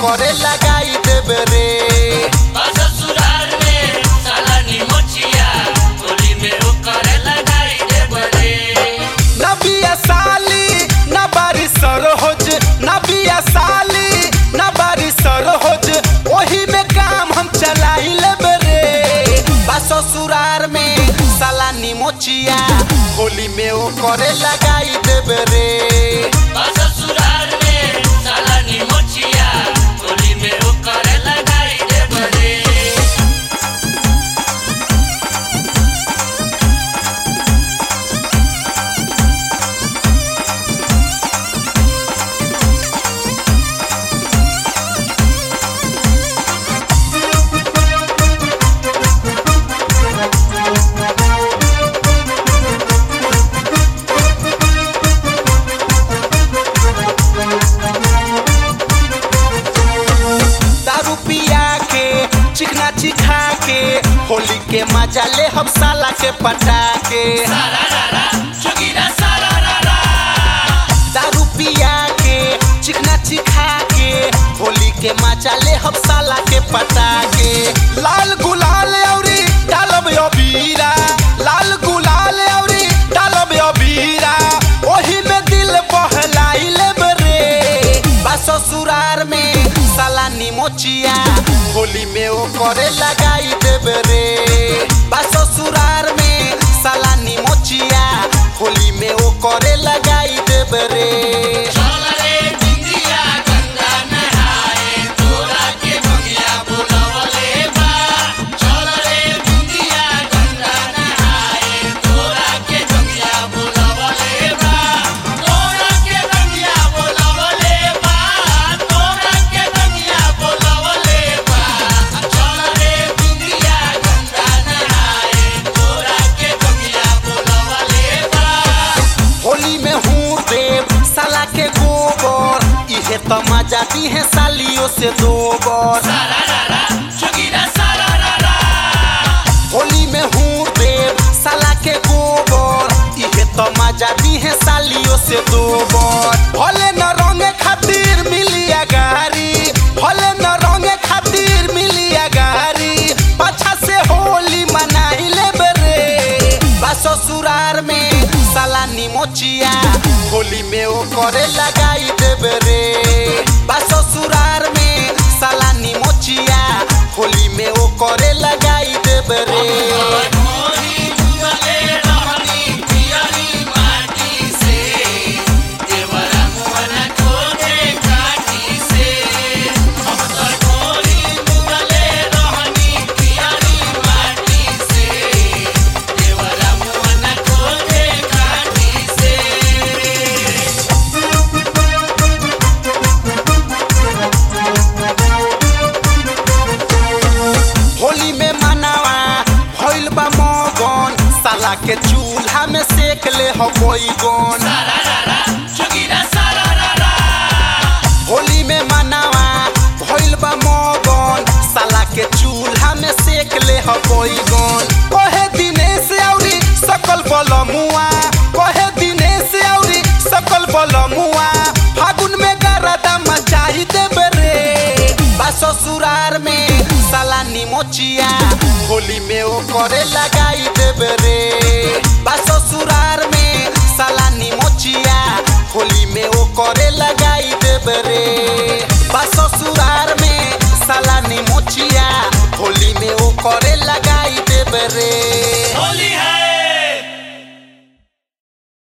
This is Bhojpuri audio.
करे लगाई देबे रे ससुराल में साला निमोचिया होली में ओकर लगाई देब रे न बिया साली न बारी सरोज न बिया साली न बारी सरोज ओही में काम हम चलाई लेबे रे बा ससुरार में साला निमोचिया होली में ओ करे लगाई देबे रे ससुराल में साला निमोचिया होली में ओकर लगाई देब रे दारू पिया के चिकना चिखा के होली के मजा ले हम साला के पटा के चुगिरा सारा रा दारू पिया के चिकना चिखा के होली के मजा ले हम साला के पटा के लाल गुलाल औरी डालब अबीरा लाल गुलाल औरी डालब अबीरा ओही में दिल बहलाई लेब रे बा ससुरार में साला निमोचिया होली में ओ करे लगाई देब रे बा ससुरार में साला निमोचिया होली में ओ करे लगाई देब रे चल रे बिंदिया गंगा नहाए तोरा के भंगिया बुलवले बा चल रे बिंदिया गंगा नहाए तोरा के भंगिया बुलवले बा तोरा के भंगिया बुलवले बा तोरा के भंगिया बुलवले बा चल रे बिंदिया गंगा नहाए तोरा के भंगिया बुलवले बा होली में हूँ देव साला के गोबर इहे तो मजा दी है सालियों से दो बर चुगिरा सारा रा रा होली में हूँ देव साला के गोबर इहे तो मजा दी है सालियों से दो बर भले न रंगे खातिर मिलिया गारी भले न रंगे खातिर मिलिया गारी पाछा से होली मनाई लेबे रे बा ससुरार में साला निमोचिया होली में ओ करे लगाई देबे रे बा ससुरार में साला निमोचिया होली में ओ करे लगाई देबे रे मोरी दुआले रहनी पियरी माटी से देवरा मोहना खोजे काटी से हम तो मोरी दुआले रहनी पियरी माटी से देवरा मोहना खोजे काटी से होली में मनावा भइल बा मगन साला के चूल्हा में सेक ले हो बैगन चुगिरा सारा रा रा होली में मनावा भइल बा मगन साला के चूल्हा में सेक ले हो बैगन कहे दिनेश औरी सकल बलमुआ कहे दिनेश औरी सकल बलमुआ फागुन में गरदा मचाई देबे रे बा ससुरार में साला निमोचिया होली में ओ करे लगाई देबे रे